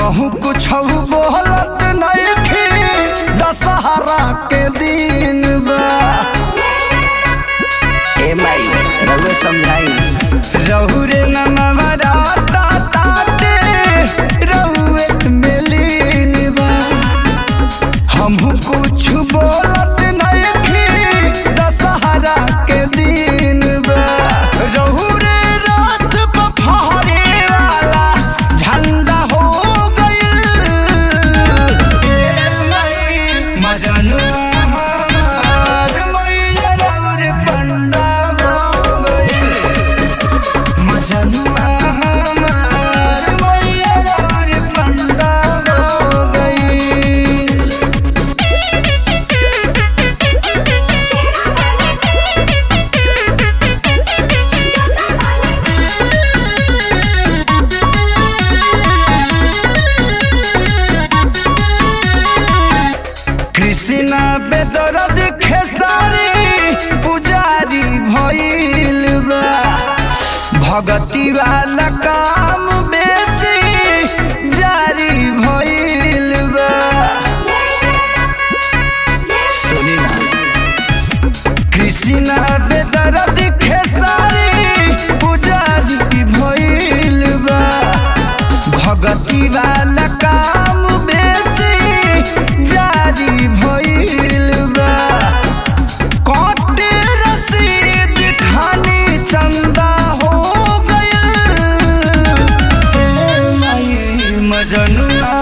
हमहू कुछ बोलत नहीं दशहरा के दिन बा ए माई रउए समझाई रहु रे नमवा राता ताते रहुए में लीन बा हमहू कुछ बोलत नहीं दशहरा के दिन बा रहु रे रात पफहरे वाला झंडा हो गइल मजनुआ हमार मैया रउर पंडा हो गइल मजनुआ हमार मैया रउर पंडा हो गइल कृष्णा बेदरद खेसारी पुजारी भइल बा भगती वाला काम बेसी जारी भइल बा सुनी ना कृष्णा बेदरद खेसारी पुजारी भइल बा भगती वाला काम बेसी जारी भइल बा कटे रसीद खानी चंदा हो गइल ए माई मजनुआ